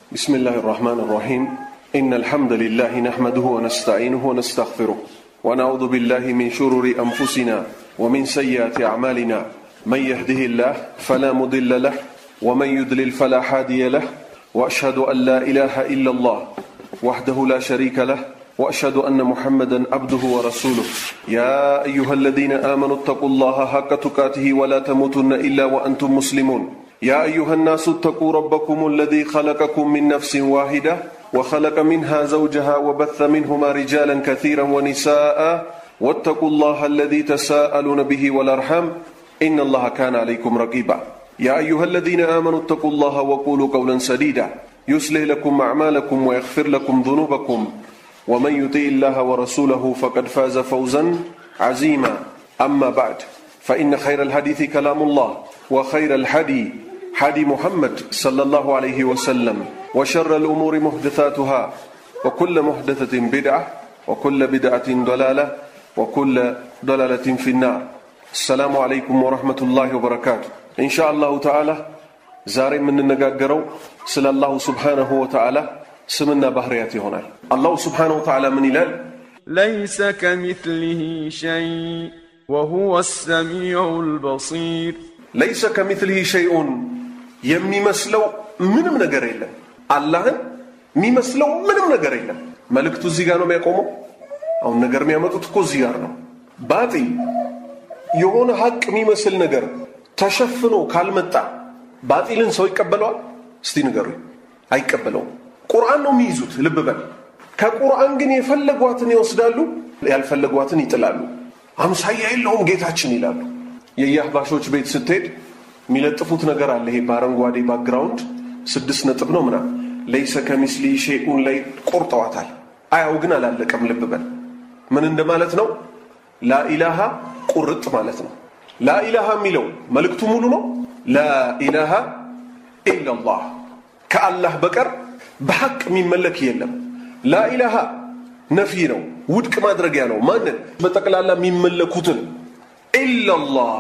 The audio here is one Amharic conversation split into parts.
بسم الله الرحمن الرحيم إن الحمد لله نحمده ونستعينه ونستغفره ونعوذ بالله من شرور أنفسنا ومن سيئات أعمالنا من يهده الله فلا مضل له ومن يضلل فلا هادي له وأشهد أن لا إله إلا الله وحده لا شريك له وأشهد أن محمدا عبده ورسوله يا أيها الذين آمنوا اتقوا الله حق تقاته ولا تموتن إلا وأنتم مسلمون يا أيها الناس اتقوا ربكم الذي خلقكم من نفس واحدة وخلق منها زوجها وبث منهما رجالا كثيرا ونساء واتقوا الله الذي تساءلون به والأرحام إن الله كان عليكم رقيبا يا أيها الذين آمنوا اتقوا الله وقولوا قولا سديدا يصلح لكم أعمالكم ويغفر لكم ذنوبكم ومن يطيع الله ورسوله فقد فاز فوزا عزيما أما بعد فإن خير الحديث كلام الله وخير الحدي حدي محمد صلى الله عليه وسلم وشر الأمور محدثاتها وكل محدثة بدعة وكل بدعة ضلالة وكل ضلالة في النار السلام عليكم ورحمة الله وبركاته إن شاء الله تعالى ዛሬ የምንነጋገረው ስለ አላሁ ስብሓነሁ ወተዓላ ስምና ባህርያት ይሆናል አላሁ ስብሓነሁ ወተዓላ ምን ይላል ليس كمثله شيء وهو السميع البصير ለይሰ ከሚትልህ ሸይኡን የሚመስለው ምንም ነገር የለም አላህን የሚመስለው ምንም ነገር የለም መልእክቱ እዚህ ጋር ነው የሚያቆመው አሁን ነገር የሚያመጡት እኮ እዚህ ጋር ነው ባጢል የሆነ ሀቅ የሚመስል ነገር ተሸፍኖ ካልመጣ ባጢልን ሰው ይቀበለዋል እስቲ ንገሩኝ አይቀበለውም ቁርአን ነው የሚይዙት ልብ በል ከቁርአን ግን የፈለጓትን ይወስዳሉ ያልፈለጓትን ይጥላሉ አምሳያ የለውም ጌታችን ይላሉ የየአህባሾች ቤት ስትሄድ የሚለጥፉት ነገር አለ ይሄ በአረንጓዴ ባክግራውንድ ስድስት ነጥብ ነው ምናምን ለይሰ ከሚስሊ ሼኡን ላይ ቆርጠዋታል አያው ግን አላለቀም ልብ በል ምን እንደማለት ነው ላኢላሃ ቁርጥ ማለት ነው ላኢላሃ የሚለው መልእክቱ ሙሉ ነው ላኢላሃ ኢላላህ ከአላህ በቀር በሐቅ የሚመለክ የለም ላኢላሃ ነፊ ነው ውድቅ ማድረጊያ ነው ማንን በጠቅላላ የሚመለኩትን ኢላላህ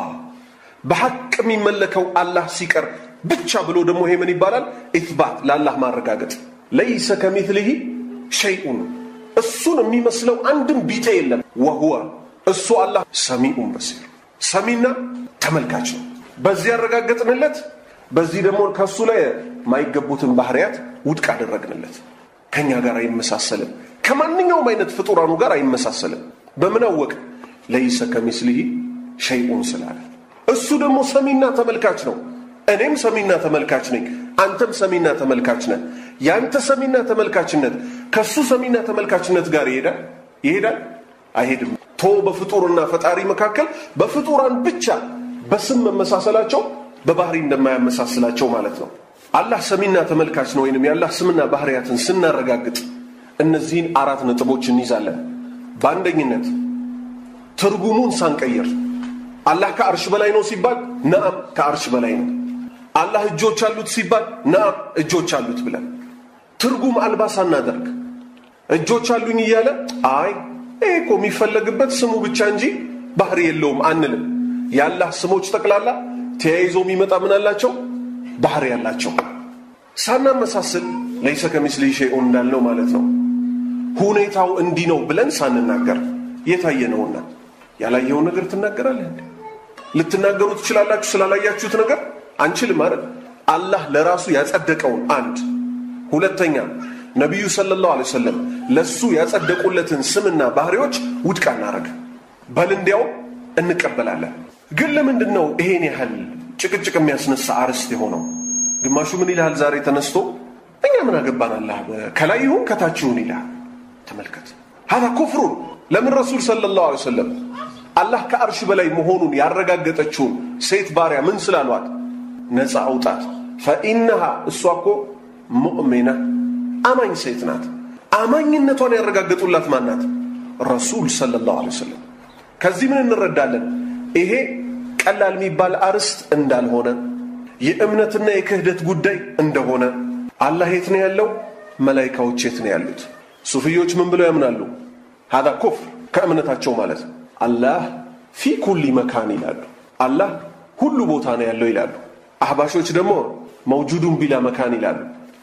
በሐቅ የሚመለከው አላህ ሲቀር ብቻ ብሎ ደግሞ ይሄ ምን ይባላል ኢትባት ለአላህ ማረጋገጥ ለይሰ ከሚትልህ ሸይኡን እሱን የሚመስለው አንድም ቢጤ የለም ወሁወ እሱ አላህ ሰሚኡን በሲር ሰሚና ተመልካች ነው በዚህ ያረጋገጥንለት በዚህ ደግሞ ከሱ ላይ የማይገቡትን ባህርያት ውድቅ አደረግንለት ከኛ ጋር አይመሳሰልም ከማንኛውም አይነት ፍጡራኑ ጋር አይመሳሰልም በምን አወቅ ለይሰ ከሚስሊህ ሸይኡን ስላለ እሱ ደግሞ ሰሚና ተመልካች ነው እኔም ሰሚና ተመልካች ነኝ አንተም ሰሚና ተመልካች ነህ ያንተ ሰሚና ተመልካችነት ከሱ ሰሚና ተመልካችነት ጋር ይሄዳል ይሄዳል አይሄድም ቶ በፍጡርና ፈጣሪ መካከል በፍጡራን ብቻ በስም መመሳሰላቸው በባህሪ እንደማያመሳስላቸው ማለት ነው አላህ ሰሚና ተመልካች ነው ወይንም የአላህ ስምና ባህርያትን ስናረጋግጥ እነዚህን አራት ነጥቦች እንይዛለን በአንደኝነት ትርጉሙን ሳንቀይር አላህ ከአርሽ በላይ ነው ሲባል ነአም ከአርሽ በላይ ነው አላህ እጆች አሉት ሲባል ነአም እጆች አሉት ብለን ትርጉም አልባ ሳናደርግ እጆች አሉኝ እያለ አይ ይሄ እኮ የሚፈለግበት ስሙ ብቻ እንጂ ባህሪ የለውም አንልም የአላህ ስሞች ጠቅላላ ተያይዞ የሚመጣ ምን አላቸው ባህሪ ያላቸው ሳናመሳስል ለይሰ ከሚስሊ ሸይኡን እንዳልነው ማለት ነው ሁኔታው እንዲህ ነው ብለን ሳንናገር የታየ ነውና ያላየውን ነገር ትናገራለህ እንዴ ልትናገሩ ትችላላችሁ ስላላያችሁት ነገር አንችልም አይደል አላህ ለራሱ ያጸደቀውን አንድ ሁለተኛ ነቢዩ ሰለላሁ ዐለይሂ ወሰለም ለሱ ያጸደቁለትን ስምና ባህሪዎች ውድቅ አናረግ በል እንዲያውም እንቀበላለን ግን ለምንድን ነው ይሄን ያህል ጭቅጭቅ የሚያስነሳ አርዕስት የሆነው ግማሹ ምን ይልሃል ዛሬ ተነስቶ እኛ ምን አገባን አላህ ከላይ ይሁን ከታች ይሁን ይልሃል ተመልከት ሀዛ ኩፍሩን ለምን ረሱል ሰለላሁ ዐለይሂ ወሰለም አላህ ከአርሽ በላይ መሆኑን ያረጋገጠችውን ሴት ባሪያ ምን ስላሏት ነፃ አውጣት ፈኢነሃ እሷ እኮ ሙእሚና አማኝ ሴት ናት አማኝነቷን ያረጋገጡላት ማናት ረሱል ሰለላሁ ዐለይሂ ወሰለም ከዚህ ምን እንረዳለን ይሄ ቀላል የሚባል አርዕስት እንዳልሆነ የእምነትና የክህደት ጉዳይ እንደሆነ አላህ የት ነው ያለው መላይካዎች የት ነው ያሉት ሱፍዮች ምን ብለው ያምናሉ ሀዛ ኩፍር ከእምነታቸው ማለት ነው አላህ ፊ ኩሊ መካን ይላሉ አላህ ሁሉ ቦታ ነው ያለው ይላሉ አህባሾች ደግሞ መውጁዱን ቢላ መካን ይላሉ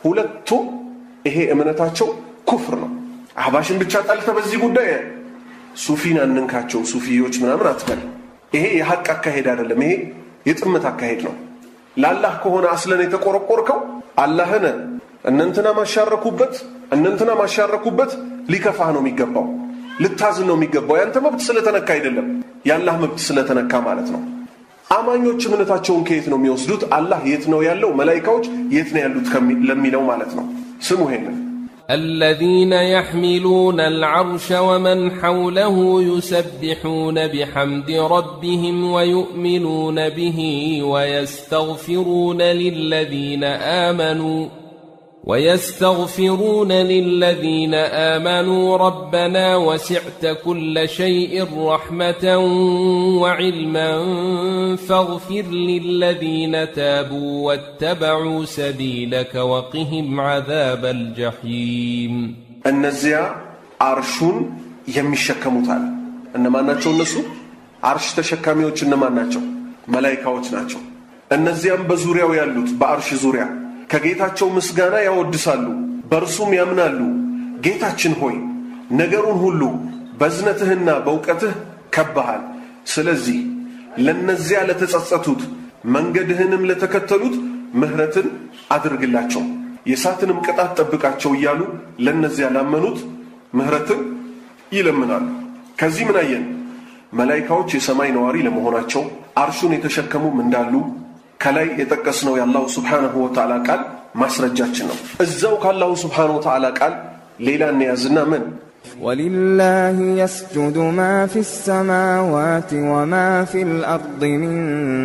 ሁለቱም ይሄ እምነታቸው ኩፍር ነው። አህባሽን ብቻ ጠልተ በዚህ ጉዳይ ሱፊን አንንካቸው ሱፊዎች ምናምን አትበል። ይሄ የሐቅ አካሄድ አይደለም። ይሄ የጥመት አካሄድ ነው። ለአላህ ከሆነ አስለን የተቆረቆርከው አላህን እነንትና ማሻረኩበት እነንትና ማሻረኩበት ሊከፋህ ነው የሚገባው፣ ልታዝን ነው የሚገባው። ያንተ መብት ስለተነካ አይደለም፣ የአላህ መብት ስለተነካ ማለት ነው። አማኞች እምነታቸውን ከየት ነው የሚወስዱት? አላህ የት ነው ያለው? መላይካዎች የት ነው ያሉት ለሚለው ማለት ነው። ስሙ ይሄንን الذين يحملون العرش ومن حوله يسبحون بحمد ربهم ويؤمنون به ويستغفرون للذين آمنوا ويستغفرون للذين آمنوا ربنا وسعت كل شيء رحمة وعلما فاغفر للذين تابوا واتبعوا سبيلك وقهم عذاب الجحيم እነዚያ አርሹን የሚሸከሙታል እነማን ናቸው? እነሱ አርሽ ተሸካሚዎች እነማን ናቸው? መላይካዎች ናቸው። እነዚያም በዙሪያው ያሉት በአርሽ ዙሪያ ከጌታቸው ምስጋና ያወድሳሉ፣ በእርሱም ያምናሉ። ጌታችን ሆይ ነገሩን ሁሉ በዝነትህና በእውቀትህ ከበሃል። ስለዚህ ለነዚያ ለተጸጸቱት መንገድህንም ለተከተሉት ምህረትን አድርግላቸው፣ የእሳትንም ቅጣት ጠብቃቸው እያሉ ለነዚያ ላመኑት ምህረትን ይለምናሉ። ከዚህ ምን አየን? መላይካዎች የሰማይ ነዋሪ ለመሆናቸው አርሹን የተሸከሙም እንዳሉ ከላይ የጠቀስነው የአላሁ ስብሓንሁ ወተዓላ ቃል ማስረጃችን ነው። እዛው ከአላሁ ስብሓንሁ ወተዓላ ቃል ሌላ እንያዝና ምን ولله يسجد ما في السماوات وما في الأرض من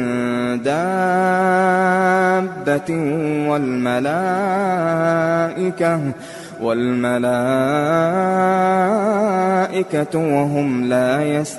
دابة والملائكة والملائكة وهم لا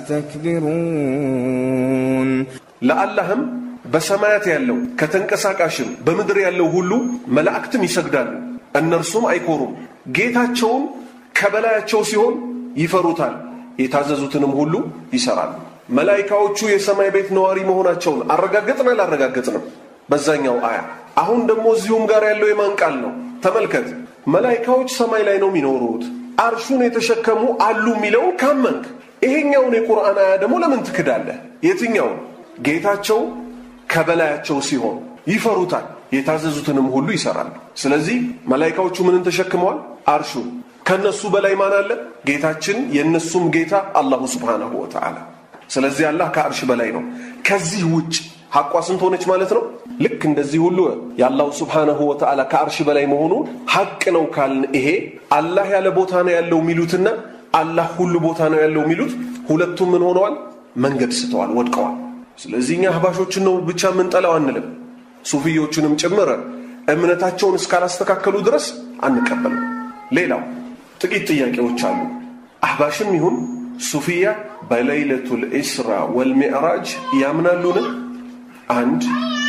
يستكبرون ለአላህም በሰማያት ያለው ከተንቀሳቃሽም በምድር ያለው ሁሉ መላእክትም ይሰግዳሉ፣ እነርሱም አይኮሩም። ጌታቸውን ከበላያቸው ሲሆን ይፈሩታል፣ የታዘዙትንም ሁሉ ይሰራሉ። መላይካዎቹ የሰማይ ቤት ነዋሪ መሆናቸውን አረጋገጥን አላረጋገጥንም? በዛኛው አያ። አሁን ደግሞ እዚሁም ጋር ያለው የማን ቃል ነው? ተመልከት። መላይካዎች ሰማይ ላይ ነው የሚኖሩት፣ አርሹን የተሸከሙ አሉ የሚለውን ካመንክ፣ ይሄኛውን የቁርአን አያ ደግሞ ለምን ትክዳለህ? የትኛውን? ጌታቸው ከበላያቸው ሲሆን ይፈሩታል፣ የታዘዙትንም ሁሉ ይሰራሉ። ስለዚህ መላይካዎቹ ምንን ተሸክመዋል? አርሹን። ከነሱ በላይ ማን አለ? ጌታችን፣ የነሱም ጌታ አላሁ ስብሓነሁ ወተዓላ። ስለዚህ አላህ ከአርሽ በላይ ነው። ከዚህ ውጭ ሐቋ ስንት ሆነች ማለት ነው? ልክ እንደዚህ ሁሉ የአላሁ ስብሓነሁ ወተዓላ ከአርሽ በላይ መሆኑ ሐቅ ነው ካልን ይሄ አላህ ያለ ቦታ ነው ያለው የሚሉትና አላህ ሁሉ ቦታ ነው ያለው የሚሉት ሁለቱም ምን ሆነዋል? መንገድ ስተዋል፣ ወድቀዋል። ስለዚህ እኛ አህባሾችን ነው ብቻ የምንጠላው አንልም። ሱፊዮቹንም ጭምር እምነታቸውን እስካላስተካከሉ ድረስ አንቀበልም። ሌላው ጥቂት ጥያቄዎች አሉ። አህባሽም ይሁን ሱፊያ በለይለቱል ኢስራ ወልሚዕራጅ ያምናሉን? አንድ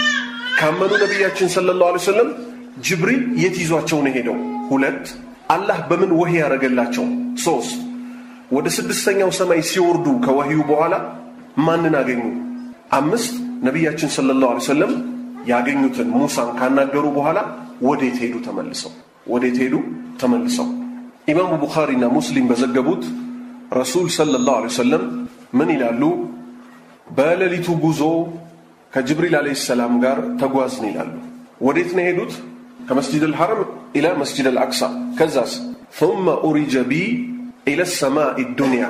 ካመኑ ነቢያችን ሰለላሁ ዐለይሂ ወሰለም ጅብሪል የት ይዟቸው ነው ሄደው? ሁለት አላህ በምን ወህይ ያደረገላቸው? ሶስት ወደ ስድስተኛው ሰማይ ሲወርዱ ከወህዩ በኋላ ማንን አገኙ? አምስት ነቢያችን ሰለላሁ ዐለይሂ ወሰለም ያገኙትን ሙሳን ካናገሩ በኋላ ወዴት ሄዱ? ተመልሰው ወዴት ሄዱ? ተመልሰው ኢማሙ ቡኻሪና ሙስሊም በዘገቡት ረሱል ሰለላሁ ዐለይሂ ወሰለም ምን ይላሉ? በሌሊቱ ጉዞ ከጅብሪል ዓለይሂ ሰላም ጋር ተጓዝን ይላሉ። ወዴት ነው የሄዱት? ከመስጂድ አልሐረም ኢላ መስጂድ አልአቅሳ። ከዛስ ثم أرج بي إلى السماء الدنيا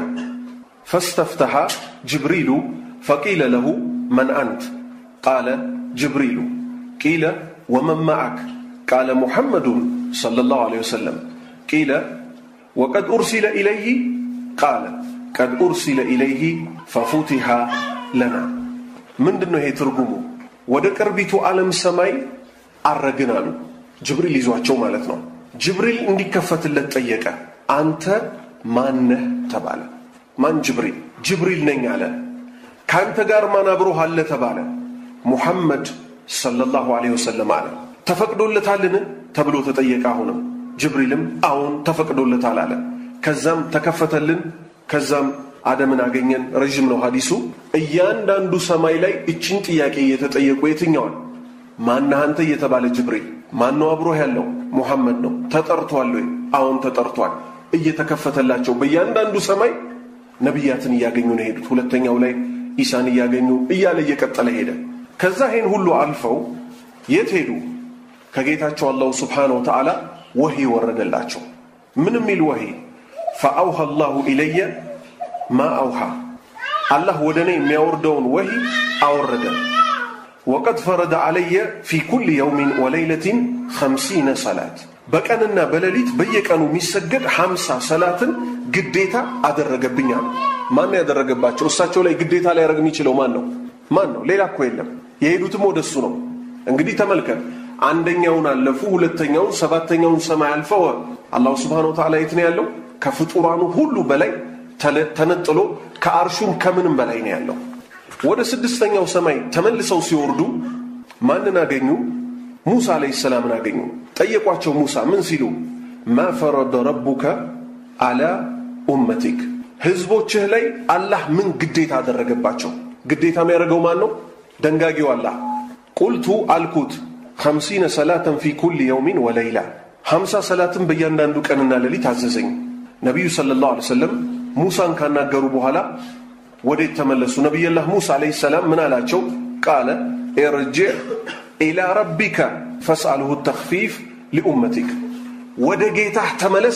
فاستفتح جبريل فقيل له من أنت قال جبريل قيل ومن معك قال محمد صلى الله عليه وسلم قيل وقد أرسل إليه قال قد أرسل إليه ففتح لنا ምንድን ነው ይሄ ትርጉሙ? ወደ ቅርቢቱ ዓለም ሰማይ አረግን አሉ። ጅብሪል ይዟቸው ማለት ነው። ጅብሪል እንዲከፈትለት ጠየቀ። አንተ ማነህ ተባለ። ማን ጅብሪል? ጅብሪል ነኝ አለ። ከአንተ ጋር ማን አብሮህ አለ ተባለ። ሙሐመድ ሰለላሁ ዐለይሂ ወሰለም አለ። ተፈቅዶለታልን ተብሎ ተጠየቀ። አሁንም ጅብሪልም አዎን ተፈቅዶለታል አለ። ከዛም ተከፈተልን። ከዛም አደምን አገኘን። ረዥም ነው ሐዲሱ። እያንዳንዱ ሰማይ ላይ እችን ጥያቄ እየተጠየቁ የትኛዋን ማነህ አንተ እየተባለ ጅብሪል ማነው አብሮህ ያለው ሙሐመድ ነው። ተጠርቷል ወይ? አሁን ተጠርቷል። እየተከፈተላቸው በእያንዳንዱ ሰማይ ነቢያትን እያገኙ ነው የሄዱት። ሁለተኛው ላይ ኢሳን እያገኙ እያለ እየቀጠለ ሄደ። ከዛ ይህን ሁሉ አልፈው የት ሄዱ? ከጌታቸው አላሁ ስብሓነሁ ወተዓላ ወሂ ወረደላቸው። ምን የሚል ወሂ? ፈአውሃ አላሁ ኢለየ ማ አውሃ አላህ ወደ እኔ የሚያወርደውን ወሂ አወረደ። ወቀድ ፈረደ ዓለየ ፊ ኩል የውሚን ወለይለቲን ኸምሲነ ሰላት በቀንና በሌሊት በየቀኑ የሚሰገድ ሐምሳ ሰላትን ግዴታ አደረገብኛል። ማን ያደረገባቸው? እሳቸው ላይ ግዴታ ሊያደርግ የሚችለው ማን ነው? ማን ነው? ሌላ እኮ የለም። የሄዱትም ወደሱ ነው። እንግዲህ ተመልከት፣ አንደኛውን አለፉ፣ ሁለተኛውን፣ ሰባተኛውን ሰማይ አልፈው አላሁ ስብሓነሁ ወተዓላ የት ነው ያለው? ከፍጡራኑ ሁሉ በላይ ተነጥሎ ከአርሹም ከምንም በላይ ነው ያለው። ወደ ስድስተኛው ሰማይ ተመልሰው ሲወርዱ ማንን አገኙ? ሙሳ አለይሂ ሰላምን አገኙ። ጠየቋቸው። ሙሳ ምን ሲሉ ማ ፈረደ ረቡከ አላ ኡመቲክ፣ ህዝቦችህ ላይ አላህ ምን ግዴታ አደረገባቸው? ግዴታ የሚያደርገው ማን ነው? ደንጋጊው አላህ። ቁልቱ አልኩት ኸምሲነ ሰላተን ፊ ኩል የውሚን ወለይላ፣ ሀምሳ ሰላትን በእያንዳንዱ ቀንና ሌሊት አዘዘኝ። ነቢዩ ሰለላሁ ዐለይሂ ወሰለም ሙሳን ካናገሩ በኋላ ወዴት ተመለሱ? ነቢይላህ ሙሳ አለይሂ ሰላም ምን አላቸው? ቃለ ኢርጅዕ ኢላ ረቢከ ፈስአልሁ ተኽፊፍ ሊኡመቲክ፣ ወደ ጌታህ ተመለስ፣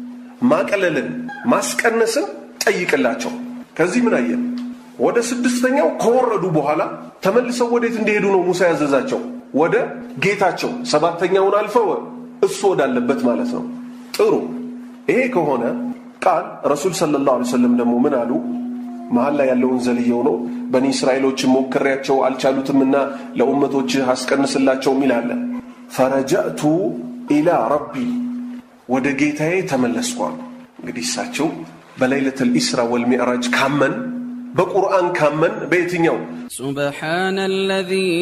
ማቀለልን ማስቀነስን ጠይቅላቸው። ከዚህ ምን አየን? ወደ ስድስተኛው ከወረዱ በኋላ ተመልሰው ወዴት እንዲሄዱ ነው ሙሳ ያዘዛቸው? ወደ ጌታቸው። ሰባተኛውን አልፈው እሱ ወዳለበት ማለት ነው። ጥሩ። ይሄ ከሆነ ቃል ረሱል ሰለላሁ ዐለይሂ ወሰለም ደግሞ ምን አሉ? መሀል ላይ ያለውን ዘልየው ነው። በኒ እስራኤሎችን ሞክሬያቸው አልቻሉትምና ለኡመቶችህ አስቀንስላቸው ሚል አለ። ፈረጃእቱ ኢላ ረቢ ወደ ጌታዬ ተመለስኳል። እንግዲህ እሳቸው በለይለተል ኢስራ ወልሚዕራጅ ካመን በቁርአን ካመን በየትኛው سبحان الذي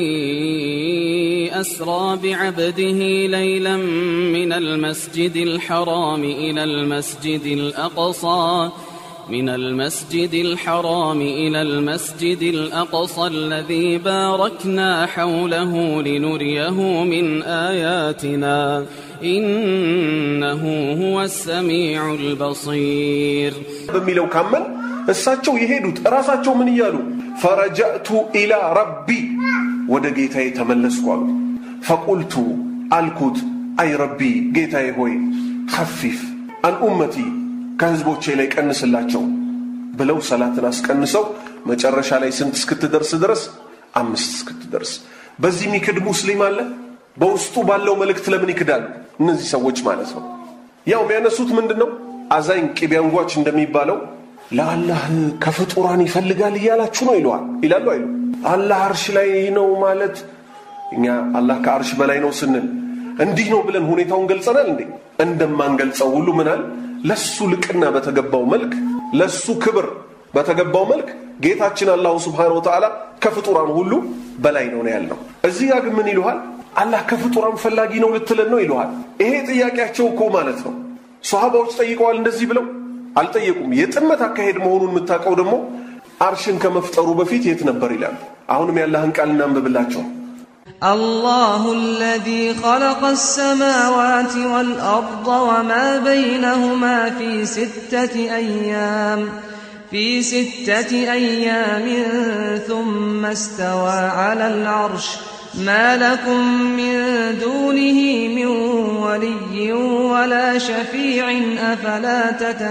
أسرى بعبده ليلا من المسجد الحرام إلى المسجد الأقصى من المسجد الحرام إلى المسجد الأقصى الذي باركنا حوله لنريه من آياتنا إنه هو السميع البصير በሚለው ካመን እሳቸው የሄዱት እራሳቸው ምን እያሉ ፈረጃእቱ ኢላ ረቢ ወደ ጌታዬ ተመለስኩ አሉ። ፈቁልቱ አልኩት አይ ረቢ ጌታዬ ሆይ ኸፊፍ አን ኡመቲ ከህዝቦቼ ላይ ቀንስላቸው ብለው ሰላትን አስቀንሰው መጨረሻ ላይ ስንት እስክትደርስ ድረስ አምስት እስክትደርስ። በዚህ የሚክድ ሙስሊም አለ? በውስጡ ባለው መልእክት ለምን ይክዳሉ? እነዚህ ሰዎች ማለት ነው። ያው የሚያነሱት ምንድን ነው? አዛኝ ቅቤ አንጓች እንደሚባለው ለአላህ ከፍጡራን ይፈልጋል እያላችሁ ነው ይለዋል ይላሉ አይሉ አላህ አርሽ ላይ ነው ማለት እኛ አላህ ከአርሽ በላይ ነው ስንል እንዲህ ነው ብለን ሁኔታውን ገልጸናል እንዴ እንደማንገልጸው ሁሉ ምናል ለሱ ልቅና በተገባው መልክ ለሱ ክብር በተገባው መልክ ጌታችን አላሁ ስብሓነሁ ወተዓላ ከፍጡራን ሁሉ በላይ ነው ነው ያልነው እዚህ ጋር ግን ምን ይሉሃል አላህ ከፍጡራን ፈላጊ ነው ልትለን ነው ይሉሃል ይሄ ጥያቄያቸው እኮ ማለት ነው ሶሃባዎች ጠይቀዋል እንደዚህ ብለው አልጠየቁም። የጥመት አካሄድ መሆኑን የምታውቀው ደግሞ አርሽን ከመፍጠሩ በፊት የት ነበር ይላሉ። አሁንም ያላህን ቃል እናንብብላቸው። الله الذي خلق السماوات والأرض وما بينهما في ستة أيام في ستة أيام ثم استوى على العرش ما لكم من دونه من ولي ولا شفيع أفلا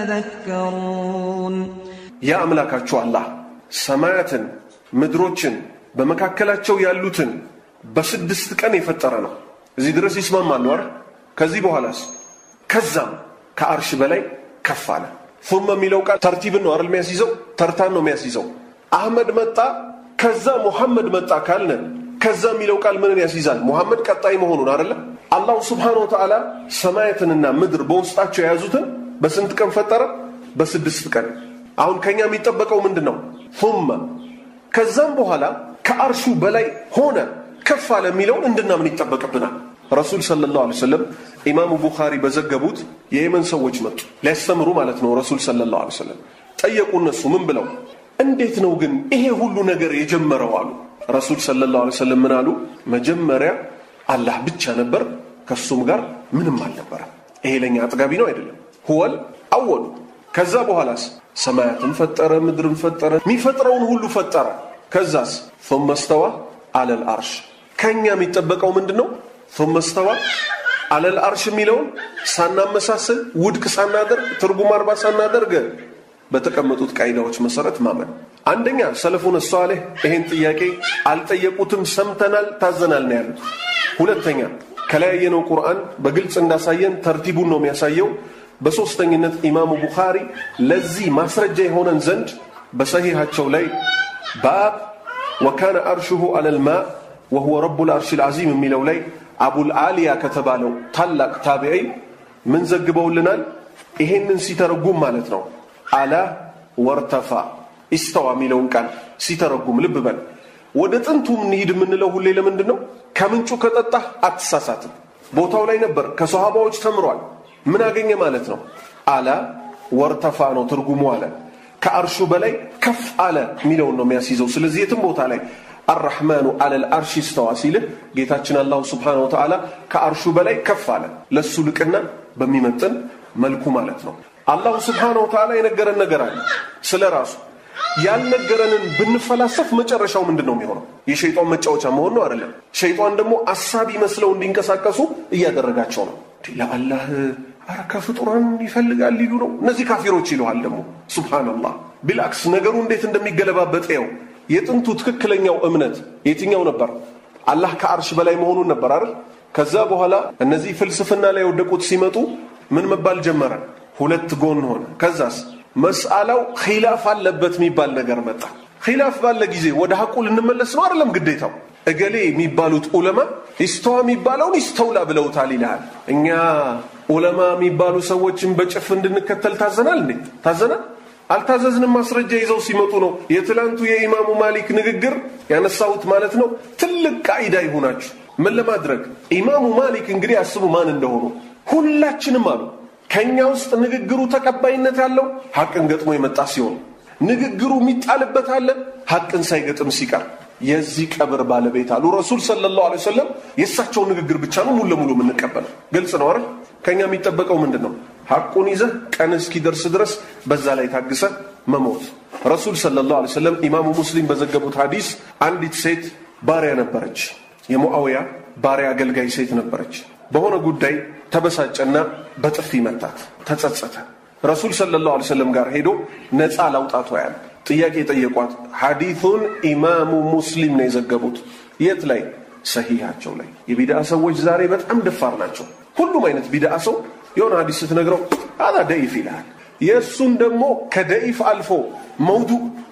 تتذكرون ያ አምላካችሁ አላህ ሰማያትን ምድሮችን በመካከላቸው ያሉትን በስድስት ቀን የፈጠረ ነው። እዚህ ድረስ ይስማማሉ አይደል? ከዚህ በኋላስ ከዛም ከአርሽ በላይ ከፍ አለ። ثم የሚለው ቃል ተርቲብን ነው አይደል የሚያስይዘው? ተርታን ነው የሚያስይዘው። አህመድ መጣ፣ ከዛ ሙሐመድ መጣ ካልነ ከዛ የሚለው ቃል ምንን ያስይዛል? ሙሐመድ ቀጣይ መሆኑን አይደለ? አላሁ ስብሓነሁ ወተዓላ ሰማያትንና ምድር በውስጣቸው የያዙትን በስንት ቀን ፈጠረ? በስድስት ቀን። አሁን ከኛ የሚጠበቀው ምንድን ነው? ثم ከዛም በኋላ ከአርሹ በላይ ሆነ ከፍ አለ የሚለውን እንድናምን ይጠበቅብናል። ረሱል ሰለላሁ ዐለይሂ ወሰለም ኢማሙ ቡኻሪ በዘገቡት የየመን ሰዎች መጡ ሊያስተምሩ ማለት ነው። ረሱል ሰለላሁ ዐለይሂ ወሰለም ጠየቁ። እነሱ ምን ብለው እንዴት ነው ግን ይሄ ሁሉ ነገር የጀመረው አሉ። ረሱል ሰለላሁ ዐለይሂ ወሰለም ምን አሉ? መጀመሪያ አላህ ብቻ ነበር፣ ከሱም ጋር ምንም አልነበረም። ይሄ ለኛ አጥጋቢ ነው አይደለም? ሁወል አወሉ ከዛ በኋላስ ሰማያትን ፈጠረ፣ ምድርን ፈጠረ፣ የሚፈጥረውን ሁሉ ፈጠረ። ከዛስ ثم استوى على العرش ከኛ የሚጠበቀው ምንድነው? ثم استوى على العرش የሚለውን ሳናመሳስል ውድቅ ሳናደርግ ትርጉም አልባ ሳናደርግ በተቀመጡት ቃይዳዎች መሰረት ማመን። አንደኛ ሰለፉን ሷሊህ ይሄን ጥያቄ አልጠየቁትም፣ ሰምተናል፣ ታዘናል ነው ያሉት። ሁለተኛ ከላይ ያየነው ቁርአን በግልጽ እንዳሳየን ተርቲቡን ነው የሚያሳየው። በሶስተኝነት ኢማሙ ቡኻሪ ለዚህ ማስረጃ የሆነን ዘንድ በሰሂሃቸው ላይ ባብ ወካነ አርሹሁ አለል ማ ወሁወ ረቡል አርሺል አዚም የሚለው ላይ አቡል አሊያ ከተባለው ታላቅ ታቢዒ ምን ዘግበውልናል? ይሄንን ሲተረጉም ማለት ነው አላ ወርተፋ ኢስተዋ የሚለውን ቃል ሲተረጉም ልብ በል። ወደ ጥንቱ እንሂድ የምንለው ሁሌ ለምንድን ነው? ከምንጩ ከጠጣህ አትሳሳትም። ቦታው ላይ ነበር፣ ከሰሃባዎች ተምሯል። ምን አገኘ ማለት ነው? አላ ወርተፋ ነው ትርጉሙ አለ ከአርሹ በላይ ከፍ አለ የሚለውን ነው የሚያስይዘው። ስለዚህ የትም ቦታ ላይ አራሕማኑ አለል አርሽ ስተዋ ሲልህ ጌታችን አላሁ ስብሓነሁ ወተዓላ ከአርሹ በላይ ከፍ አለ፣ ለሱ ልቅና በሚመጥን መልኩ ማለት ነው። አላሁ ስብሓነሁ ወተዓላ የነገረን ነገር አለ ስለ ራሱ። ያልነገረንን ብንፈላሰፍ መጨረሻው ምንድን ነው የሚሆነው? የሸይጣን መጫወቻ መሆን ነው አይደለም። ሸይጣን ደግሞ አሳቢ መስለው እንዲንቀሳቀሱ እያደረጋቸው ነው። ለአላህ አረ ከፍጡራን ይፈልጋል ሊሉ ነው እነዚህ ካፊሮች ይለዋል። ደግሞ ሱብሃንአላህ ቢልአክስ ነገሩ እንዴት እንደሚገለባበጥ ው የጥንቱ ትክክለኛው እምነት የትኛው ነበር? አላህ ከአርሽ በላይ መሆኑን ነበር አይደል? ከዛ በኋላ እነዚህ ፍልስፍና ላይ የወደቁት ሲመጡ ምን መባል ጀመረ? ሁለት ጎን ሆነ። ከዛስ መስአላው ኺላፍ አለበት የሚባል ነገር መጣ። ኺላፍ ባለ ጊዜ ወደ ሐቁ ልንመለስ ነው አይደለም ግዴታው። እገሌ የሚባሉት ዑለማ ኢስተዋ የሚባለውን ይስተውላ ብለውታል ይልሃል። እኛ ዑለማ የሚባሉ ሰዎችን በጭፍ እንድንከተል ታዘናል እንዴ? ታዘናል? አልታዘዝንም። ማስረጃ ይዘው ሲመጡ ነው። የትላንቱ የኢማሙ ማሊክ ንግግር ያነሳሁት ማለት ነው። ትልቅ ቃኢዳ ይሁናችሁ። ምን ለማድረግ ኢማሙ ማሊክ እንግዲህ አስቡ ማን እንደሆኑ ሁላችንም አሉ። ከኛ ውስጥ ንግግሩ ተቀባይነት ያለው ሐቅን ገጥሞ የመጣ ሲሆን ንግግሩ የሚጣልበት አለ ሐቅን ሳይገጥም ሲቀር የዚህ ቀብር ባለቤት አሉ ረሱል ሰለላሁ ዐለይሂ ወሰለም የእሳቸውን ንግግር ብቻ ነው ሙሉ ለሙሉ የምንቀበለው። ግልጽ ነው አይደል? ከኛ የሚጠበቀው ምንድን ነው? ሐቁን ይዘህ ቀን እስኪደርስ ድረስ በዛ ላይ ታግሰ መሞት። ረሱል ሰለላሁ ዐለይሂ ወሰለም ኢማሙ ሙስሊም በዘገቡት ሐዲስ አንዲት ሴት ባሪያ ነበረች። የሙአዊያ ባሪያ አገልጋይ ሴት ነበረች። በሆነ ጉዳይ ተበሳጨና በጥፊ መታት። ተጸጸተ። ረሱል ሰለላሁ ዐለይሂ ወሰለም ጋር ሄዶ ነፃ ላውጣቷ ያለ ጥያቄ የጠየቋት ሐዲቱን ኢማሙ ሙስሊም ነው የዘገቡት። የት ላይ? ሰሂሃቸው ላይ። የቢድአ ሰዎች ዛሬ በጣም ደፋር ናቸው። ሁሉም አይነት ቢድአ ሰው የሆነ ሐዲስ ስትነግረው አላ ደኢፍ ይልሃል። የእሱን ደግሞ ከደኢፍ አልፎ መውዱ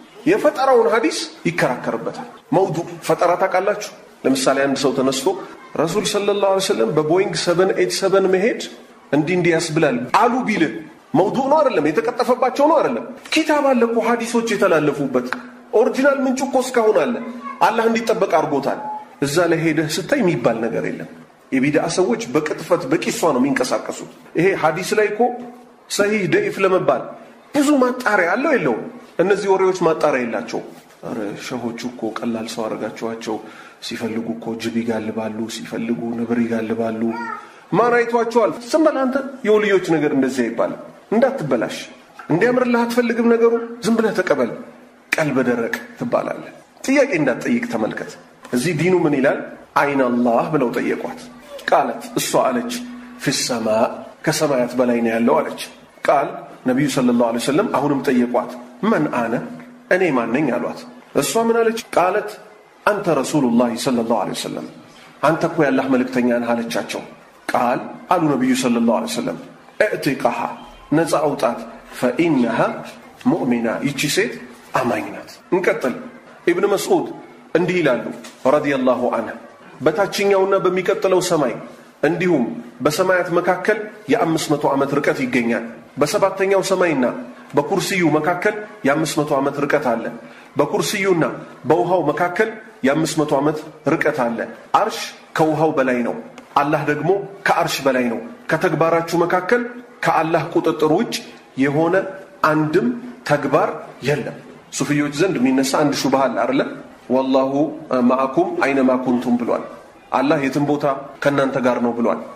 የፈጠራውን ሐዲስ ይከራከርበታል። መውዱ ፈጠራ ታውቃላችሁ? ለምሳሌ አንድ ሰው ተነስቶ ረሱል ሰለላሁ ዐለይሂ ወሰለም በቦይንግ 787 መሄድ እንዲህ እንዲህ ያስብላል አሉ ቢልህ መውዱዕ ነው አይደለም? የተቀጠፈባቸው ነው አይደለም? ኪታብ አለ እኮ ሐዲሶች የተላለፉበት ኦሪጂናል ምንጩ እኮ እስካሁን አለ። አላህ እንዲጠበቅ አድርጎታል። እዛ ላይ ሄደህ ስታይ የሚባል ነገር የለም። የቢድአ ሰዎች በቅጥፈት በቂሷ ነው የሚንቀሳቀሱት። ይሄ ሐዲስ ላይ እኮ ሰሂህ ደኢፍ ለመባል ብዙ ማጣሪያ አለው የለውም? እነዚህ ወሬዎች ማጣሪያ የላቸው። ኧረ ሸሆቹ እኮ ቀላል ሰው አድርጋችኋቸው። ሲፈልጉ እኮ ጅብ ይጋልባሉ፣ ሲፈልጉ ነብር ይጋልባሉ። ማን አይቷቸዋል? ዝም በል አንተ። የወልዮች ነገር እንደዚህ አይባልም። እንዳትበላሽ እንዲያምርልህ አትፈልግም ነገሩ። ዝም ብለህ ተቀበል። ቀልበ ደረቅ ትባላለህ። ጥያቄ እንዳትጠይቅ ተመልከት። እዚህ ዲኑ ምን ይላል? አይን አላህ ብለው ጠየቋት። ቃለት እሷ አለች ፊሰማ ከሰማያት በላይ ነው ያለው አለች። ቃል ነቢዩ ሰለላሁ ዐለይሂ ወሰለም አሁንም ጠየቋት። መን አነ እኔ ማን ነኝ አሏት። እሷ ምን አለች? ቃለት አንተ ረሱሉላህ ሰለላሁ ዐለይሂ ወሰለም አንተ እኮ ያላህ መልእክተኛ ነህ አለቻቸው። ቃል አሉ ነቢዩ ሰለላሁ ዐለይሂ ወሰለም እዕቲቃሃ ነፃ አውጣት ፈኢነሃ ሙእሚና ይቺ ሴት አማኝ ናት። እንቀጥል። ኢብን መስዑድ እንዲህ ይላሉ ረዲየላሁ አንህ በታችኛውና በሚቀጥለው ሰማይ እንዲሁም በሰማያት መካከል የአምስት መቶ ዓመት ርቀት ይገኛል። በሰባተኛው ሰማይና በኩርስዩ መካከል የአምስት መቶ ዓመት ርቀት አለ። በኩርስዩና በውሃው መካከል የአምስት መቶ ዓመት ርቀት አለ። አርሽ ከውሃው በላይ ነው። አላህ ደግሞ ከአርሽ በላይ ነው። ከተግባራችሁ መካከል ከአላህ ቁጥጥር ውጭ የሆነ አንድም ተግባር የለም። ሱፍዮች ዘንድ የሚነሳ አንድ ሹብሃ አለ አይደለ? ወላሁ ማአኩም አይነማ ኩንቱም ብሏል። አላህ የትም ቦታ ከእናንተ ጋር ነው ብሏል።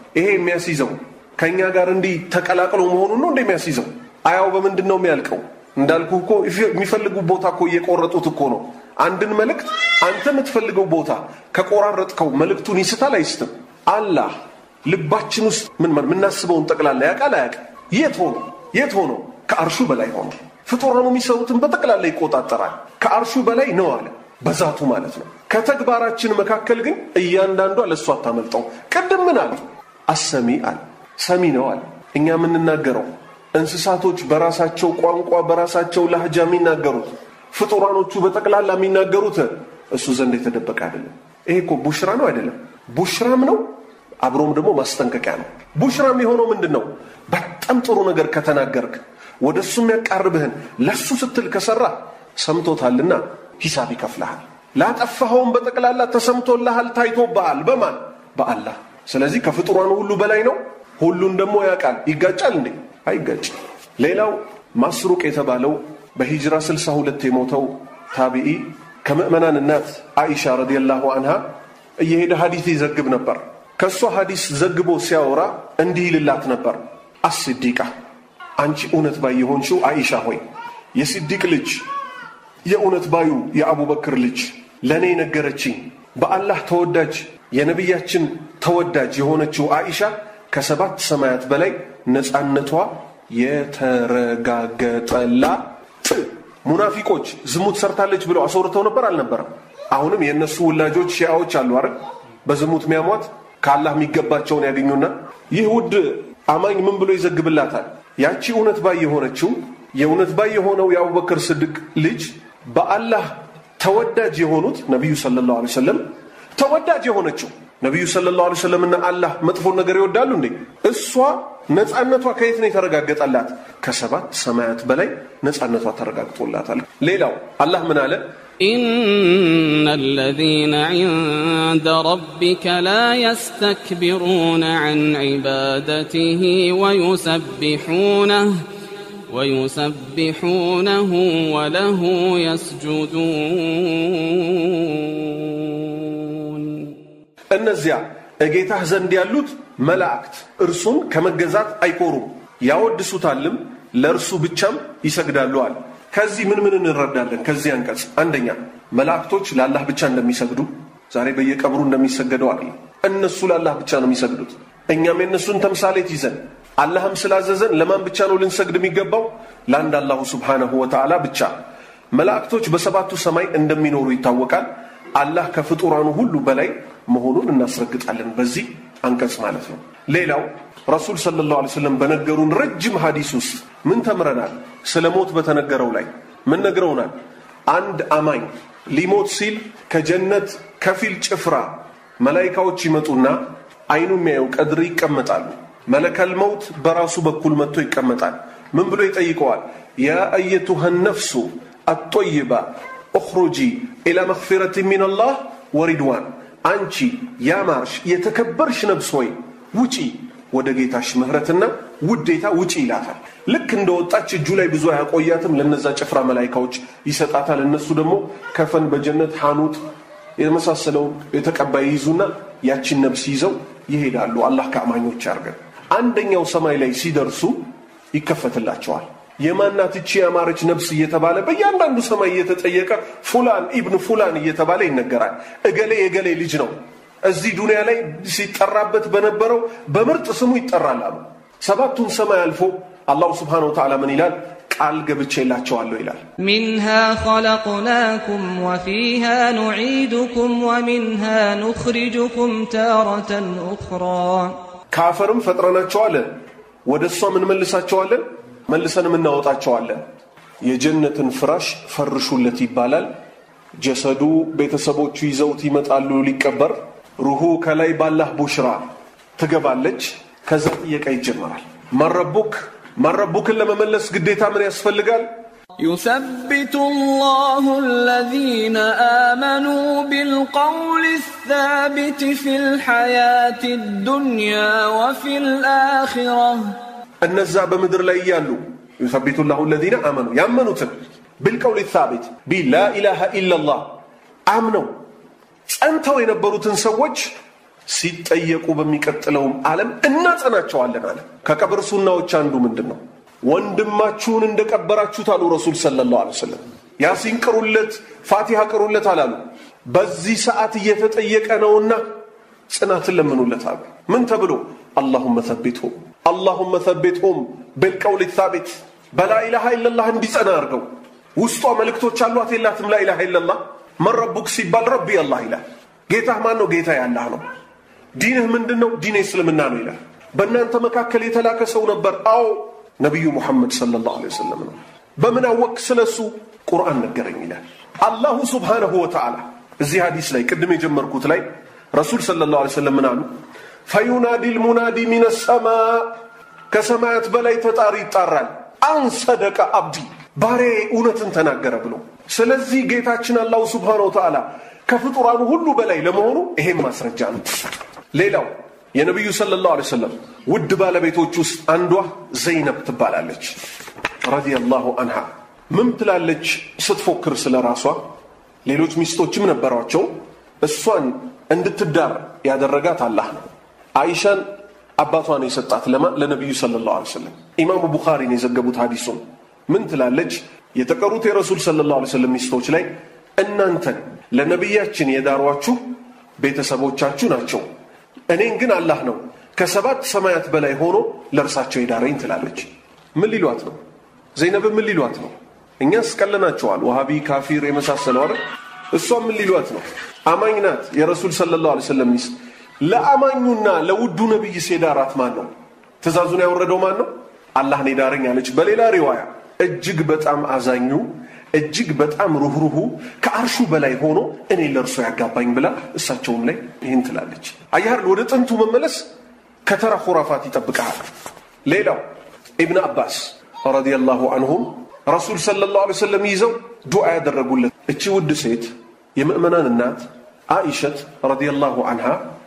ይሄ የሚያስይዘው ከእኛ ጋር እንዲህ ተቀላቅሎ መሆኑን ነው እንደ የሚያስይዘው አያው በምንድን ነው የሚያልቀው እንዳልኩ እኮ የሚፈልጉ ቦታ እኮ እየቆረጡት እኮ ነው አንድን መልእክት አንተ የምትፈልገው ቦታ ከቆራረጥከው መልእክቱን ይስታል አይስትም አላህ ልባችን ውስጥ ምን የምናስበውን ጠቅላላ ያውቃል አያውቅም የት ሆኖ የት ሆኖ ከአርሹ በላይ ሆኖ ፍጡራኑ የሚሰሩትን በጠቅላላ ይቆጣጠራል ከአርሹ በላይ ነው አለ በዛቱ ማለት ነው ከተግባራችን መካከል ግን እያንዳንዷ ለእሱ አታመልጠው ቅድም ምን አለ አሰሚ አለ ሰሚ ነው አለ እኛ የምንናገረው እንስሳቶች በራሳቸው ቋንቋ በራሳቸው ላህጃ የሚናገሩት ፍጡራኖቹ በጠቅላላ የሚናገሩት እሱ ዘንድ የተደበቀ አይደለም ይሄ እኮ ቡሽራ ነው አይደለም ቡሽራም ነው አብሮም ደግሞ ማስጠንቀቂያ ነው ቡሽራም የሆነው ምንድን ነው በጣም ጥሩ ነገር ከተናገርክ ወደ እሱ የሚያቃርብህን ለሱ ስትል ከሰራ ሰምቶታልና ሂሳብ ይከፍልሃል ላጠፋኸውም በጠቅላላ ተሰምቶልሃል ታይቶብሃል በማን በአላህ ስለዚህ ከፍጡራኑ ሁሉ በላይ ነው ሁሉን ደግሞ ያውቃል ይጋጫል እንዴ አይጋጭ ሌላው ማስሩቅ የተባለው በሂጅራ 62 የሞተው ታቢኢ ከምእመናን እናት አይሻ ረዲየላሁ አንሃ እየሄደ ሐዲስ ይዘግብ ነበር ከእሷ ሐዲስ ዘግቦ ሲያወራ እንዲህ ይልላት ነበር አስዲቃ አንቺ እውነት ባይ የሆንሽው አይሻ ሆይ የስዲቅ ልጅ የእውነት ባዩ የአቡበክር ልጅ ለእኔ ነገረችኝ በአላህ ተወዳጅ የነቢያችን ተወዳጅ የሆነችው አይሻ ከሰባት ሰማያት በላይ ነፃነቷ የተረጋገጠላት ሙናፊቆች ዝሙት ሰርታለች ብለው አስወርተው ነበር አልነበረም አሁንም የእነሱ ውላጆች ሺያዎች አሉ አይደል በዝሙት ሚያሟት ከአላህ የሚገባቸውን ያገኙና ይህ ውድ አማኝ ምን ብሎ ይዘግብላታል ያቺ እውነት ባይ የሆነችው የእውነት ባይ የሆነው የአቡበክር ስድቅ ልጅ በአላህ ተወዳጅ የሆኑት ነቢዩ ሰለላሁ ዐለይሂ ወሰለም ተወዳጅ የሆነችው ነቢዩ ሰለላሁ ዐለይሂ ወሰለምና አላህ መጥፎን ነገር ይወዳሉ እንዴ እሷ ነፃነቷ ከየት ነው የተረጋገጠላት ከሰባት ሰማያት በላይ ነፃነቷ ተረጋግጦላታል ሌላው አላህ ምን አለ إن الذين عند ربك لا يستكبرون عن عبادته ويسبحونه ويسبحونه وله يسجدون እነዚያ እጌታህ ዘንድ ያሉት መላእክት እርሱን ከመገዛት አይኮሩም ያወድሱታልም ለእርሱ ብቻም ይሰግዳሉ አለ ከዚህ ምን ምን እንረዳለን ከዚህ አንቀጽ አንደኛ መላእክቶች ለአላህ ብቻ እንደሚሰግዱ ዛሬ በየቀብሩ እንደሚሰገደው አይደለም እነሱ ለአላህ ብቻ ነው የሚሰግዱት እኛም የእነሱን ተምሳሌት ይዘን አላህም ስላዘዘን ለማን ብቻ ነው ልንሰግድ የሚገባው ለአንድ አላሁ ስብሓነሁ ወተዓላ ብቻ መላእክቶች በሰባቱ ሰማይ እንደሚኖሩ ይታወቃል አላህ ከፍጡራኑ ሁሉ በላይ መሆኑን እናስረግጣለን በዚህ አንቀጽ ማለት ነው ሌላው ረሱል ሰለላሁ ዐለይሂ ወሰለም በነገሩን ረጅም ሐዲስ ውስጥ ምን ተምረናል ስለ ሞት በተነገረው ላይ ምን ነግረውናል አንድ አማኝ ሊሞት ሲል ከጀነት ከፊል ጭፍራ መላይካዎች ይመጡና አይኑ የሚያየው ቀድር ይቀመጣሉ መለከል መውት በራሱ በኩል መጥቶ ይቀመጣል ምን ብሎ ይጠይቀዋል ያ አየቱሃ ነፍሱ አጦይባ እኽሩጂ ኢላ መግፊረት ሚን አላህ ወሪድዋን አንቺ ያማርሽ የተከበርሽ ነፍስ ሆይ ውጪ ወደ ጌታሽ ምህረትና ውዴታ ውጪ ይላታል ልክ እንደ ወጣች እጁ ላይ ብዙ አያቆያትም ለነዛ ጭፍራ መላይካዎች ይሰጣታል እነሱ ደግሞ ከፈን በጀነት ሐኑት የመሳሰለውን የተቀባይ ይዙና ያቺን ነብስ ይዘው ይሄዳሉ አላህ ከአማኞች ያርገን አንደኛው ሰማይ ላይ ሲደርሱ ይከፈትላቸዋል የማናት እቺ ያማረች ነብስ እየተባለ በእያንዳንዱ ሰማይ እየተጠየቀ ፉላን ኢብን ፉላን እየተባለ ይነገራል እገሌ የገሌ ልጅ ነው እዚህ ዱንያ ላይ ሲጠራበት በነበረው በምርጥ ስሙ ይጠራል አሉ ሰባቱን ሰማይ አልፎ አላሁ ስብሓን ወተዓላ ምን ይላል ቃል ገብቼላቸዋለሁ ይላል منها خلقناكم وفيها نعيدكم ومنها نخرجكم تارة أخرى ከአፈርም ፈጥረናቸዋለን ወደ እሷም እንመልሳቸዋለን መልሰንም እናወጣቸዋለን የጀነትን ፍራሽ ፈርሹለት ይባላል ጀሰዱ ቤተሰቦቹ ይዘውት ይመጣሉ ሊቀበር ሩሁ ከላይ ባላህ ቡሽራ ትገባለች ከዛ ጥየቃ ይጀመራል ማረቡክ ማረቡክን ለመመለስ ግዴታ ምን ያስፈልጋል يثبت الله الذين آمنوا بالقول الثابت في الحياة الدنيا وفي الآخرة እነዛ በምድር ላይ እያሉ ዩሰቢቱ ላሁ ለዚነ አመኑ ያመኑትን ብልቀውል ሳቢት ቢላ ኢላሃ ኢላላህ አምነው ጸንተው የነበሩትን ሰዎች ሲጠየቁ በሚቀጥለውም ዓለም እናጸናቸዋለን አለ። ከቀብር ሱናዎች አንዱ ምንድን ነው? ወንድማችሁን እንደቀበራችሁት አሉ ረሱል ሰለላሁ ዐለይሂ ወሰለም። ያሲን ቅሩለት፣ ፋቲሃ ቅሩለት አላሉ። በዚህ ሰዓት እየተጠየቀ ነውና ጽናትን ለምኑለት አሉ። ምን ተብሎ? አላሁመ ሰቢትሁም አላሁመ ሰቢትሁም ብልቀውል ሳቢት በላኢላሃ ኢለላህ እንዲጸና አድርገው። ውስጧ መልእክቶች አሏት የላትም? ላኢላሃ ኢለላህ መን ረቡክ ሲባል ረቢ አላህ ይላል። ጌታህ ማን ነው? ጌታ ያላህ ነው። ዲንህ ምንድን ነው? ዲን እስልምና ነው ይላል። በእናንተ መካከል የተላከ ሰው ነበር። አዎ ነቢዩ ሙሐመድ ሰለላሁ ዐለይሂ ወሰለም ነው። በምን አወቅ? ስለሱ ቁርአን ነገረኝ ይላል። አላሁ ሱብሓነሁ ወተዓላ እዚህ ሐዲስ ላይ ቅድም የጀመርኩት ላይ ረሱል ሰለላሁ ዐለይሂ ወሰለም ምን አሉ? ፈዩናዲ ልሙናዲ ሚነ ሰማ ከሰማያት በላይ ተጣሪ ይጣራል። አንሰደቀ አብዲ ባሪያዬ እውነትን ተናገረ ብሎ። ስለዚህ ጌታችን አላሁ ሱብሓነሁ ወተዓላ ከፍጡራኑ ሁሉ በላይ ለመሆኑ ይሄም ማስረጃ ነው። ሌላው የነቢዩ ሰለላሁ ዐለይሂ ወሰለም ውድ ባለቤቶች ውስጥ አንዷ ዘይነብ ትባላለች ረዲየላሁ አንሃ። ምን ትላለች ስትፎክር ስለ ራሷ? ሌሎች ሚስቶችም ነበሯቸው። እሷን እንድትዳር ያደረጋት አላህ ነው። አይሻን አባቷን የሰጣት ለማ ለነቢዩ ሰለላሁ ዐለይሂ ወሰለም። ኢማሙ ቡኻሪን የዘገቡት ሐዲሱን ምን ትላለች? የተቀሩት የረሱል ሰለላሁ ዐለይሂ ወሰለም ሚስቶች ላይ እናንተን ለነቢያችን የዳሯችሁ ቤተሰቦቻችሁ ናቸው፣ እኔን ግን አላህ ነው ከሰባት ሰማያት በላይ ሆኖ ለእርሳቸው የዳረኝ ትላለች። ምን ሊሏት ነው? ዘይነብ ምን ሊሏት ነው? እኛ ስቀለናቸዋል፣ ወሃቢ ካፊር የመሳሰለው አይደል? እሷ ምን ሊሏት ነው? አማኝ ናት፣ የረሱል ሰለላሁ ዐለይሂ ወሰለም ሚስት። ለአማኙና ለውዱ ነቢይ ሴዳራት ማን ነው? ትእዛዙን ያወረደው ማን ነው? አላህን የዳረኝ አለች። በሌላ ሪዋያ እጅግ በጣም አዛኙ እጅግ በጣም ሩህሩሁ ከአርሹ በላይ ሆኖ እኔ ለእርሶ ያጋባኝ ብላ እሳቸውም ላይ ይህን ትላለች። አያር ወደ ጥንቱ መመለስ ከተራ ሁራፋት ይጠብቀሃል። ሌላው ኢብን አባስ ረዲየላሁ አንሁም ረሱል ሰለላሁ ዐለይሂ ወሰለም ይዘው ዱዓ ያደረጉለት እቺ ውድ ሴት የምእመናን እናት አኢሸት ረዲየላሁ አንሃ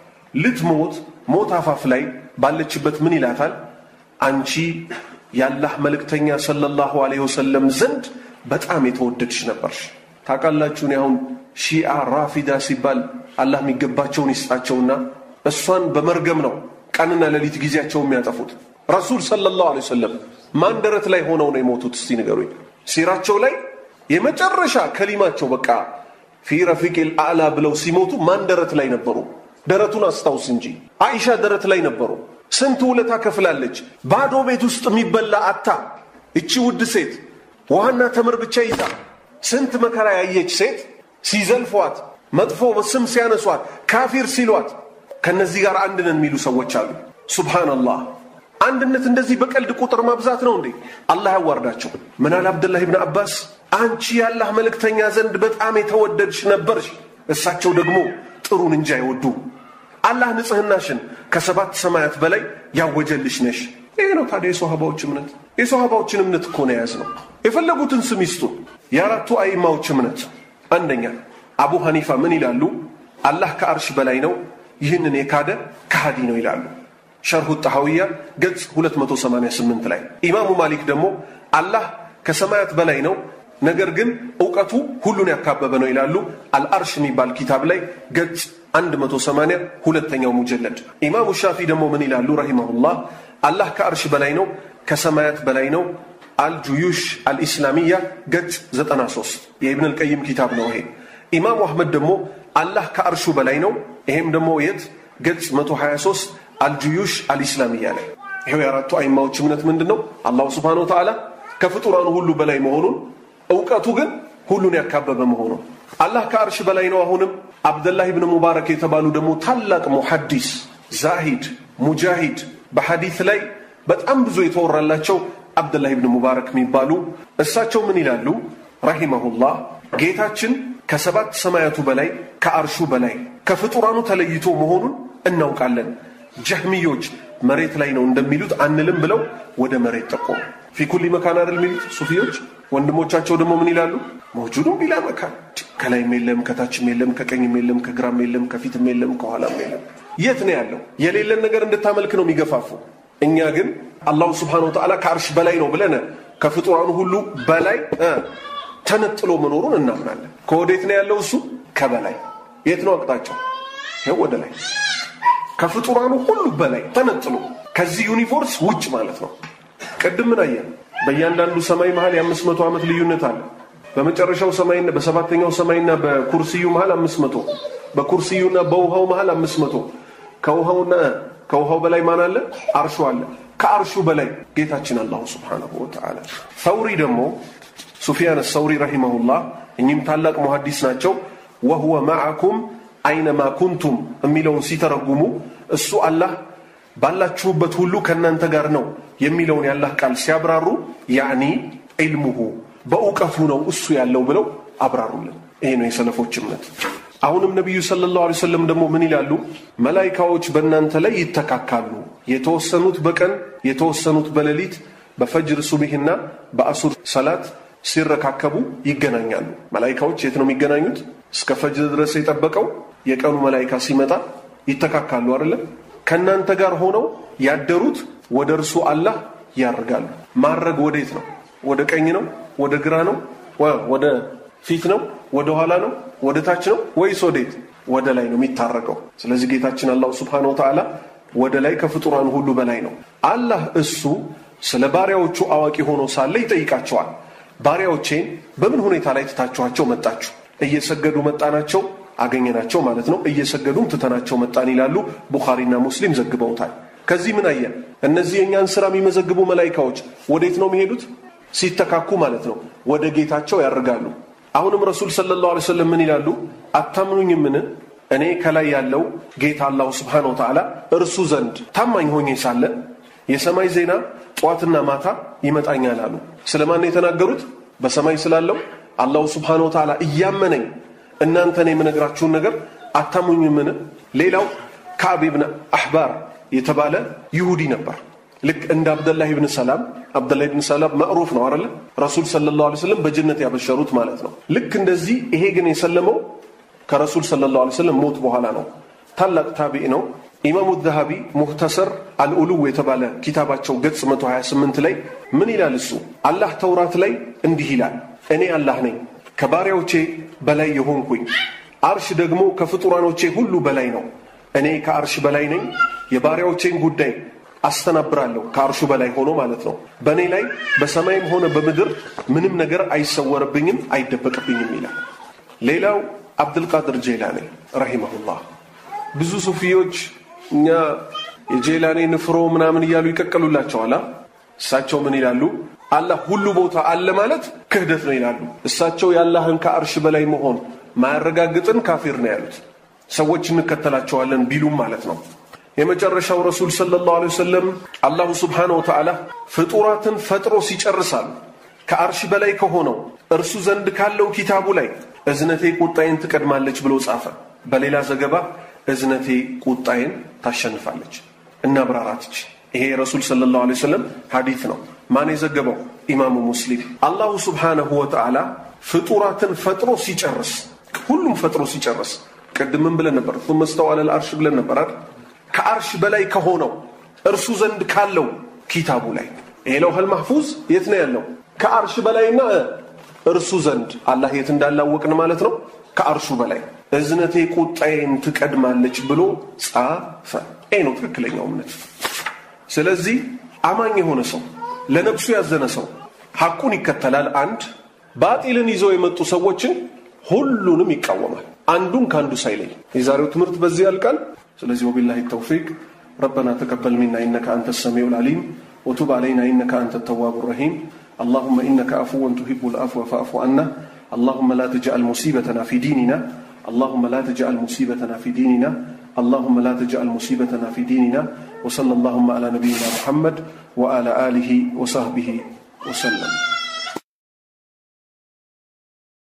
ልትሞት ሞት አፋፍ ላይ ባለችበት ምን ይላታል? አንቺ የአላህ መልእክተኛ ሰለላሁ ዐለይሂ ወሰለም ዘንድ በጣም የተወደድሽ ነበርሽ። ታውቃላችሁ፣ እኔ አሁን ሺአ ራፊዳ ሲባል አላህ የሚገባቸውን ይስጣቸውና እሷን በመርገም ነው ቀንና ሌሊት ጊዜያቸው የሚያጠፉት። ረሱል ሰለላሁ ዐለይሂ ወሰለም ማን ደረት ላይ ሆነው ነው የሞቱት? እስቲ ንገሩኝ። ሲራቸው ላይ የመጨረሻ ከሊማቸው በቃ ፊ ረፊቂል አዕላ ብለው ሲሞቱ ማን ደረት ላይ ነበሩ? ደረቱን አስታውስ እንጂ አይሻ ደረት ላይ ነበሩ። ስንት ውለታ ከፍላለች። ባዶ ቤት ውስጥ የሚበላ አታ እቺ ውድ ሴት ውሃና ተምር ብቻ ይዛ ስንት መከራ ያየች ሴት ሲዘልፏት፣ መጥፎ ስም ሲያነሷት፣ ካፊር ሲሏት ከነዚህ ጋር አንድ ነን የሚሉ ሰዎች አሉ። ሱብሃነላህ። አንድነት እንደዚህ በቀልድ ቁጥር ማብዛት ነው እንዴ? አላህ ያዋርዳቸው። ምን አለ አብደላህ ብን አባስ፣ አንቺ የአላህ መልእክተኛ ዘንድ በጣም የተወደድሽ ነበርሽ፣ እሳቸው ደግሞ ጥሩን እንጂ አይወዱ። አላህ ንጽህናሽን ከሰባት ሰማያት በላይ ያወጀልሽ ነሽ። ይሄ ነው ታዲያ የሶሃባዎች እምነት። የሶሃባዎችን እምነት እኮ ነው የያዝነው። የፈለጉትን ስም ይስጡ። የአራቱ አይማዎች እምነት አንደኛ አቡ ሐኒፋ ምን ይላሉ? አላህ ከአርሽ በላይ ነው፣ ይህንን የካደ ከሃዲ ነው ይላሉ። ሸርሁ ጣሐውያ ገጽ 288 ላይ። ኢማሙ ማሊክ ደግሞ አላህ ከሰማያት በላይ ነው፣ ነገር ግን እውቀቱ ሁሉን ያካበበ ነው ይላሉ። አልአርሽ የሚባል ኪታብ ላይ ገጽ 180 ሁለተኛው ሙጀለድ። ኢማሙ ሻፊ ደግሞ ምን ይላሉ ረሂመሁላህ? አላህ ከአርሽ በላይ ነው፣ ከሰማያት በላይ ነው። አልጁዩሽ አልኢስላሚያ ገጽ 93 የኢብን አልቀይም ኪታብ ነው ይሄ። ኢማሙ አሕመድ ደግሞ አላህ ከአርሹ በላይ ነው፣ ይሄም ደግሞ የት ገጽ 123 አልጁዩሽ አልኢስላሚያ ላይ። ይሄው የአራቱ አይማዎች እምነት ምንድን ነው? አላሁ ስብሓነሁ ወተዓላ ከፍጡራኑ ሁሉ በላይ መሆኑን እውቀቱ ግን ሁሉን ያካበበ መሆኑን አላህ ከአርሽ በላይ ነው። አሁንም አብደላህ ብን ሙባረክ የተባሉ ደግሞ ታላቅ ሙሐዲስ ዛሂድ ሙጃሂድ በሐዲት ላይ በጣም ብዙ የተወራላቸው አብደላህ ብን ሙባረክ የሚባሉ እሳቸው ምን ይላሉ ረሂመሁላህ ጌታችን ከሰባት ሰማያቱ በላይ ከአርሹ በላይ ከፍጡራኑ ተለይቶ መሆኑን እናውቃለን ጀህሚዮች መሬት ላይ ነው እንደሚሉት አንልም ብለው ወደ መሬት ጠቆሙ ፊ ኩሊ መካን አይደል የሚሉት ሱፊዮች ወንድሞቻቸው ደግሞ ምን ይላሉ መውጁዱን ቢላ መካን ከላይም የለም ከታችም የለም ከቀኝም የለም ከግራም የለም ከፊትም የለም ከኋላም የለም የት ነው ያለው የሌለን ነገር እንድታመልክ ነው የሚገፋፉ እኛ ግን አላሁ ስብሓነሁ ወተዓላ ከአርሽ በላይ ነው ብለን ከፍጡራኑ ሁሉ በላይ ተነጥሎ መኖሩን እናምናለን ከወዴት ነው ያለው እሱ ከበላይ የት ነው አቅጣጫው ይኸው ወደ ላይ ከፍጡራኑ ሁሉ በላይ ተነጥሎ ከዚህ ዩኒቨርስ ውጭ ማለት ነው። ቅድም ምን አየን? በእያንዳንዱ ሰማይ መሃል የአምስት መቶ ዓመት ልዩነት አለ። በመጨረሻው ሰማይና በሰባተኛው ሰማይና በኩርሲዩ መሃል አምስት መቶ በኩርሲዩና በውሃው መሃል አምስት መቶ ከውሃውና ከውሃው በላይ ማን አለ? አርሹ አለ። ከአርሹ በላይ ጌታችን አላሁ ስብሓነሁ ወተዓላ። ሰውሪ ደግሞ ሱፊያን ሰውሪ ረሂመሁላህ እኚህም ታላቅ ሙሐዲስ ናቸው። ወሁወ ማዓኩም አይነማ ኩንቱም የሚለውን ሲተረጉሙ እሱ አላህ ባላችሁበት ሁሉ ከእናንተ ጋር ነው የሚለውን ያላህ ቃል ሲያብራሩ ያዕኒ ዒልሙሁ በእውቀቱ ነው እሱ ያለው ብለው አብራሩልን። ይሄ ነው የሰለፎች እምነት። አሁንም ነቢዩ ሰለላሁ ዐለይሂ ወሰለም ደግሞ ምን ይላሉ? መላይካዎች በእናንተ ላይ ይተካካሉ። የተወሰኑት በቀን የተወሰኑት በሌሊት በፈጅር ሱቢህና በአሱር ሰላት ሲረካከቡ ይገናኛሉ። መላይካዎች የት ነው የሚገናኙት? እስከ ፈጅር ድረስ የጠበቀው የቀኑ መላይካ ሲመጣ ይተካካሉ አይደለም? ከእናንተ ጋር ሆነው ያደሩት ወደ እርሱ አላህ ያርጋሉ። ማድረግ ወዴት ነው? ወደ ቀኝ ነው? ወደ ግራ ነው? ወደ ፊት ነው? ወደ ኋላ ነው? ወደ ታች ነው? ወይስ ወዴት? ወደ ላይ ነው የሚታረገው። ስለዚህ ጌታችን አላሁ ስብሓነሁ ወተዓላ ወደ ላይ ከፍጡራን ሁሉ በላይ ነው። አላህ እሱ ስለ ባሪያዎቹ አዋቂ ሆኖ ሳለ ይጠይቃቸዋል። ባሪያዎቼን በምን ሁኔታ ላይ ትታችኋቸው መጣችሁ? እየሰገዱ መጣናቸው አገኘናቸው ማለት ነው። እየሰገዱም ትተናቸው መጣን ይላሉ። ቡኻሪና ሙስሊም ዘግበውታል። ከዚህ ምን አየን? እነዚህ የእኛን ስራ የሚመዘግቡ መላይካዎች ወዴት ነው የሚሄዱት? ሲተካኩ ማለት ነው። ወደ ጌታቸው ያርጋሉ። አሁንም ረሱል ሰለላሁ ዐለይሂ ወሰለም ምን ይላሉ? አታምኑኝምን? እኔ ከላይ ያለው ጌታ አላሁ ስብሓነሁ ወተዓላ እርሱ ዘንድ ታማኝ ሆኜ ሳለ የሰማይ ዜና ጠዋትና ማታ ይመጣኛል አሉ። ስለማን የተናገሩት? በሰማይ ስላለው አላሁ ስብሓነሁ ወተዓላ እያመነኝ እናንተን የምነግራችሁን ነገር አታምኑኝምን? ሌላው ከዕብ ብን አሕባር የተባለ ይሁዲ ነበር። ልክ እንደ አብደላህ ብን ሰላም አብደላህ ብን ሰላም መዕሩፍ ነው አይደለ? ረሱል ሰለላሁ ዐለይሂ ወሰለም በጀነት ያበሸሩት ማለት ነው። ልክ እንደዚህ ይሄ ግን የሰለመው ከረሱል ሰለላሁ ዐለይሂ ወሰለም ሞት በኋላ ነው። ታላቅ ታቢዕ ነው። ኢማሙ ዘሃቢ ሙህተሰር አልኡሉው የተባለ ኪታባቸው ገጽ 128 ላይ ምን ይላል እሱ? አላህ ተውራት ላይ እንዲህ ይላል፣ እኔ አላህ ነኝ ከባሪያዎቼ በላይ የሆንኩኝ፣ አርሽ ደግሞ ከፍጡራኖቼ ሁሉ በላይ ነው። እኔ ከአርሽ በላይ ነኝ፣ የባሪያዎቼን ጉዳይ አስተናብራለሁ ከአርሹ በላይ ሆኖ ማለት ነው። በእኔ ላይ በሰማይም ሆነ በምድር ምንም ነገር አይሰወርብኝም አይደበቅብኝም ይላል። ሌላው አብድልቃድር ጄላኒ ረሂመሁላህ። ብዙ ሱፊዮች እኛ የጄላኔ ንፍሮ ምናምን እያሉ ይቀቀሉላቸዋል። እሳቸው ምን ይላሉ? አላህ ሁሉ ቦታ አለ ማለት ክህደት ነው ይላሉ። እሳቸው የአላህን ከአርሽ በላይ መሆን ማያረጋግጥን ካፊር ነው ያሉት። ሰዎች እንከተላቸዋለን ቢሉም ማለት ነው። የመጨረሻው ረሱል ሰለላሁ ዐለይሂ ወሰለም አላሁ ስብሓነሁ ወተዓላ ፍጡራትን ፈጥሮ ሲጨርሳሉ ከአርሽ በላይ ከሆነው እርሱ ዘንድ ካለው ኪታቡ ላይ እዝነቴ ቁጣዬን ትቀድማለች ብሎ ጻፈ። በሌላ ዘገባ እዝነቴ ቁጣዬን ታሸንፋለች። እናብራራትች ይሄ የረሱል ሰለላሁ ዐለይሂ ወሰለም ሐዲት ነው። ማን የዘገበው? ኢማሙ ሙስሊም። አላሁ ስብሓነሁ ወተዓላ ፍጡራትን ፈጥሮ ሲጨርስ ሁሉም ፈጥሮ ሲጨርስ ቅድምም ብለን ነበር ثم استوى على العرش ብለን ነበር አይደል? ከአርሽ በላይ ከሆነው እርሱ ዘንድ ካለው ኪታቡ ላይ ይሄ ለውሐል ማህፉዝ የት ነው ያለው? ከአርሽ በላይና እርሱ ዘንድ አላህ የት እንዳላወቅን ማለት ነው። ከአርሹ በላይ እዝነቴ ቁጣዬን ትቀድማለች ብሎ ጻፈ። ይሄ ነው ትክክለኛው እምነት። ስለዚህ አማኝ የሆነ ሰው ለነፍሱ ያዘነ ሰው ሐቁን ይከተላል። አንድ ባጢልን ይዘው የመጡ ሰዎችን ሁሉንም ይቃወማል፣ አንዱን ከአንዱ ሳይለይ። የዛሬው ትምህርት በዚህ ያልቃል። ስለዚህ ወቢላሂ ተውፊቅ ረበና ተቀበል ሚና ኢነከ አንተ ሰሚዑ ልዓሊም ወቱብ ዓለይና ኢነከ አንተ ተዋቡ ረሂም اللهم إنك عفو تحب العفو فاعف عنا اللهم لا تجعل مصيبتنا في ديننا اللهم لا تجعل مصيبتنا في ديننا اللهم لا تجعل مصيبتنا في ديننا وصلى اللهم على نبينا محمد وعلى آله وصحبه وسلم